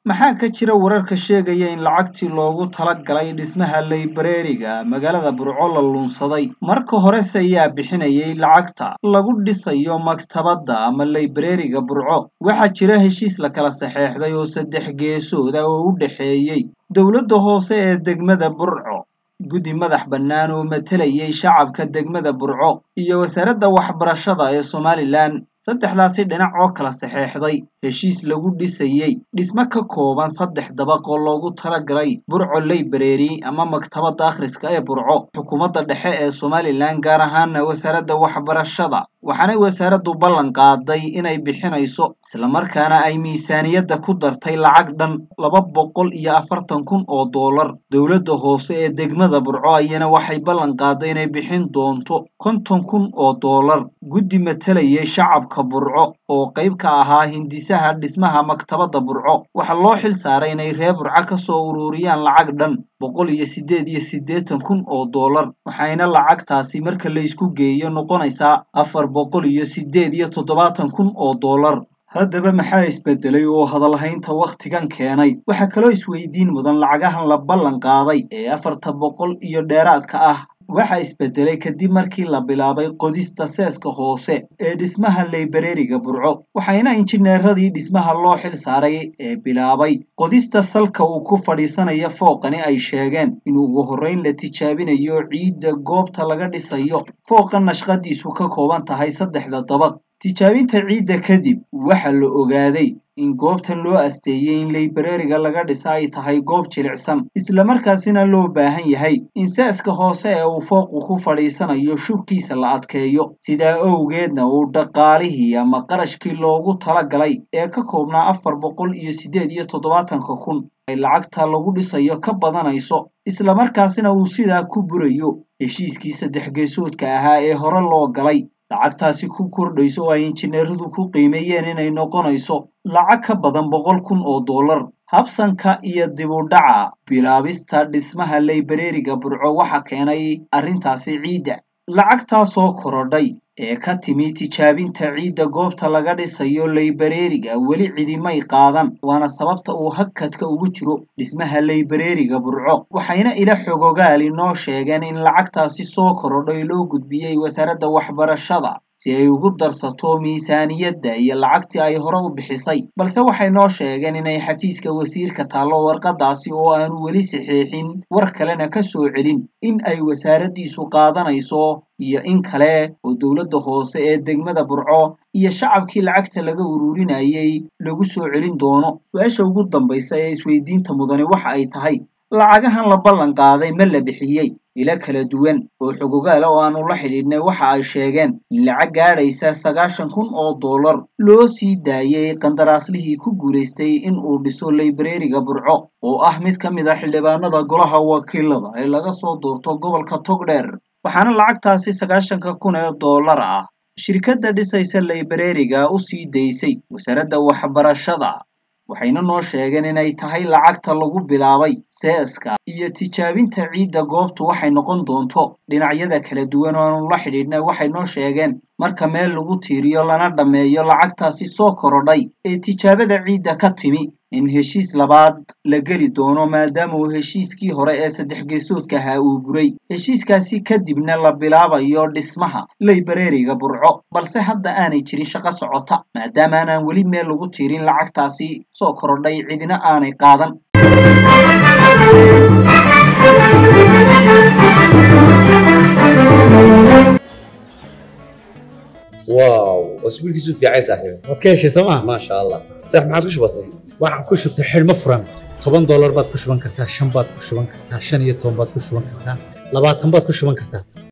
maxaa ka jira wararka sheegaya in lacagtii loogu talagalay dhismaha laybareeriga magaalada burco la luunsaday marka horese ayaa bixinayay lacagta lagu dhisayo maktabadda ama laybareeriga burco waxaa jira heshiis la kala saxeexday oo saddex geesood ah oo u dhexeeyey dowladda hoose ee degmada burco guddi madax bannaan oo matalayay shacabka degmada burco iyo wasaaradda waxbarashada ee somalilan saddexdaasi dhinac oo kala saxeexday heshiis lagu dhisayey dhismo ka kooban saddex dabaq oo loogu talagalay burco laybareeri ama maktabadda akhriska ee burco xukuumadda dhexe ee somalilan gaar ahaana wasaaradda waxbarashada waxaanay wasaaraddu ballan qaaday inay bixinayso islamarkaana ay miisaaniyadda ku dartay lacag dhan laba boqol iyo afartan kun oo doolar dowladda hoose ee degmada burco ayana waxay ballan qaaday inay bixin doonto konton kun oo doolar guddi matalayay shacabka burco oo qayb ka ahaa hindisaha dhismaha maktabadda burco waxaa loo xil saaray inay reer burco ka soo ururiyaan lacag dhan boqol iyo siddeed iyo siddeetan kun oo doolar waxayna lacagtaasi marka la isku geeyo noqonaysaa afar boqol iyo siddeed iyo toddobaatan kun oo doolar haddaba maxaa isbedelay oo hadalhaynta wakhtigan keenay waxaa kaloo isweydiin mudan lacagahan la ballan qaaday ee afarta boqol iyo dheeraadka ah waxaa isbedelay kadib markii la bilaabay qodista seeska hoose ee dhismaha laybareeriga burco waxayna injineeradii dhismaha loo xil saaray ee bilaabay qodista salka uu ku fadhiisanaya fooqani ay sheegeen in ugu horrayn la tijaabinayo ciidda goobta laga dhisayo fooqa nashqadiisu ka kooban tahay saddexda dabaq tijaabinta ciidda kadib waxaa la ogaaday in goobtan loo asteeyey in laybareeriga laga dhisa ay tahay goob jilicsan islamarkaasina loo baahan yahay in seeska hoose ee uu fooqu ku fadhiisanayo shubkiisa la adkeeyo sidaa owgeedna uu dhaqaalihii ama qarashkii loogu talagalay ee ka koobnaa afar boqol iyo siddeed iyo toddobaatanka kun ay lacagta lagu dhisayo ka badanayso islamarkaasina uu sidaa ku burayo heshiiskii saddex geesoodka ahaa ee hore loo galay lacagtaasi ku kordhayso oo ay injineeradu ku qiimeeyeen inay noqonayso lacag ka badan boqol kun oo doolar habsanka iyo dibudhaca bilaabista dhismaha laybareeriga burco waxa keenay arrintaasi ciidda lacagtaasoo korodhay ee ka timi tijaabinta ciidda goobta laga dhisayo laybareeriga weli cidimay qaadan waana sababta uu hakadka ugu jiro dhismaha laybareeriga burco waxayna ila xogogaal inoo sheegeen in lacagtaasi soo korodhay loo gudbiyey wasaaradda waxbarashada si ay ugu darsato miisaaniyadda iyo lacagtii ay hore u bixisay balse waxay noo sheegeen inay xafiiska wasiirka taallo warqadaasi oo aanu weli saxiixin war kalena ka soo celin in ay wasaaraddiisu qaadanayso iyo in kale oo dowladda hoose ee degmada burco iyo shacabkii lacagta laga ururinayay lagu soo celin doono su-aasha ugu dambaysa ee isweydiinta mudani waxa ay tahay lacagahan la ballan qaaday ma la bixiyey ilo kala duwan oo xogogaala oo aanu la xidhiidhnay waxa ay sheegeen in lacag gaadhaysa sagaashan kun oo doolar loo sii daayey qandaraaslihii ku guulaystay in uu dhiso laybareeriga burco oo ah mid ka mid a xildhibaanada golaha wakiilada ee laga soo doorto gobolka togdheer waxaana lacagtaasi sagaashanka kun ee doolar ah shirkadda dhisaysa laybareeriga u sii daysay wasaaradda waxbarashada waxayna noo sheegeen inay tahay lacagta lagu bilaabay seeska iyo tijaabinta ciidda goobtu waxay noqon doonto dhinacyada kala duwan oo aanu la xidhiidhnay waxay noo sheegeen marka meel lagu tiiriyo lana dhammeeyo lacagtaasi soo korodhay ee tijaabada ciidda ka timi in heshiis labaad la geli doono maadaama uu heshiiskii hore ee saddex geesoodka ahaa uu buray heshiiskaasi kadibna la bilaabayo dhismaha laybareeriga burco balse hadda aanay jirin shaqo socota maadaama aanaan weli meel lagu tiirin lacagtaasi soo korodhay cidina aanay qaadan واو اسبوع كيسو في عايز صاحبي waad ka heshay sooma ما شاء الله صح ما عادش بسيط waxaan ku shubtay xidhmo furan toban doolar baad ku shuban kartaa shan baad ku shuban kartaa shan iyo toban baad ku shuban kartaa labaatan baad ku shuban kartaa